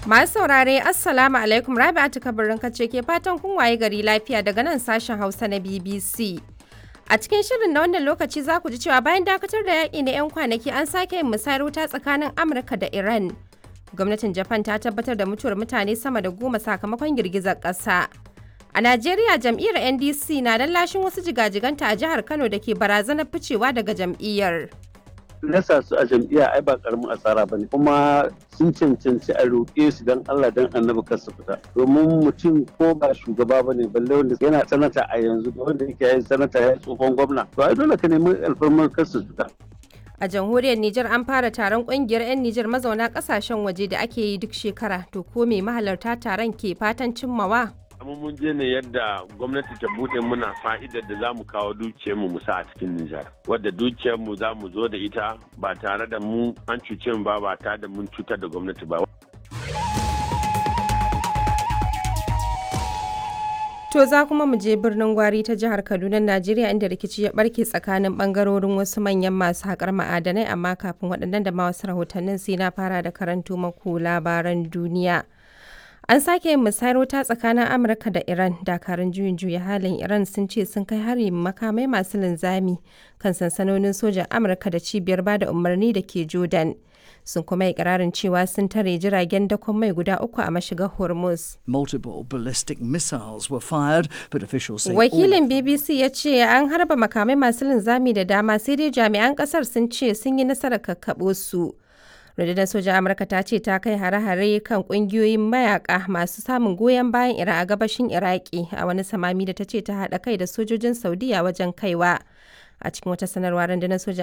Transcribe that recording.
Masu saurare Assalamu alaikum Rabi'atu kabarin kace ke fatan kun waye gari lafiya daga nan sashen Hausa na BBC. A cikin shirin na wannan lokaci za ku ji cewa bayan dakatar da yaƙi na 'yan kwanaki an sake yin musayar wuta tsakanin Amurka da Iran. Gwamnatin Japan ta tabbatar da mutuwar mutane sama da goma sakamakon girgizar ƙasa. A Najeriya jam'iyyar NDC na lashin wasu jigajiganta a jihar Kano da ke barazanar ficewa daga jam'iyyar. nasa su a jam'iyya ai ba karamin asara ba ne kuma sun cancanci a roƙe su don Allah don annabi kar su fita domin mutum ko ba shugaba ba ne balle wanda yana sanata a yanzu da wanda yake yin sanata ya tsohon gwamna to ai dole ka nemi alfarmar kar su fita A jamhuriyar Nijar an fara taron kungiyar 'yan Nijar mazauna kasashen waje da ake yi duk shekara to ko me mahalarta taron ke fatan cimmawa? amma mun je ne yadda gwamnati ta bude muna fa'idar da za mu kawo dukiyarmu mu sa a cikin Nijar. Wadda dukiyarmu za mu zo da ita ba tare da mu an cuce mu ba ba tare da mun cutar da gwamnati ba. To za kuma mu je birnin Gwari ta jihar Kaduna, Najeriya inda rikici ya barke tsakanin bangarorin wasu manyan masu haƙar ma'adanai amma kafin waɗannan da ma wasu rahotannin sai na fara da karanto maku labaran duniya. An sake yin musayar wuta tsakanin Amurka da Iran. Dakarun juyin juya halin Iran sun ce sun kai hari makamai masu linzami kan sansanonin sojan Amurka da cibiyar bada umarni da ke Jordan. Sun kuma yi ƙirarin cewa sun tare jiragen dakon mai guda uku a mashigar Hormuz. Multiple ballistic missiles were fired, but officials say Wakilin BBC ya ce an harba makamai masu linzami da dama sai dai jami'an ƙasar sun ce sun yi nasarar kakkaɓo su. rundunar sojan amurka ta ce ta kai hare-hare kan kungiyoyin mayaka masu samun goyon bayan iran a gabashin iraki a wani samami da ta ce ta haɗa kai da sojojin saudiya wajen kaiwa a cikin wata sanarwa rundunar sojan